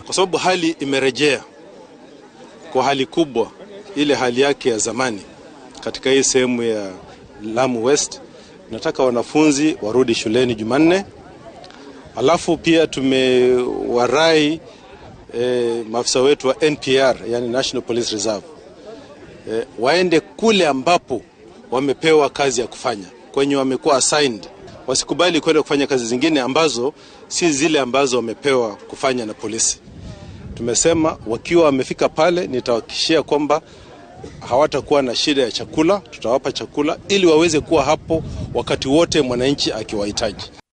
kwa sababu hali imerejea kwa hali kubwa, ile hali yake ya zamani katika hii sehemu ya Lamu West. Nataka wanafunzi warudi shuleni Jumanne, alafu pia tumewarai e, maafisa wetu wa NPR, yani National Police Reserve e, waende kule ambapo wamepewa kazi ya kufanya, kwenye wamekuwa assigned. Wasikubali kwenda kufanya kazi zingine ambazo si zile ambazo wamepewa kufanya na polisi. Tumesema wakiwa wamefika pale, nitawahakikishia kwamba hawatakuwa na shida ya chakula. Tutawapa chakula ili waweze kuwa hapo wakati wote mwananchi akiwahitaji.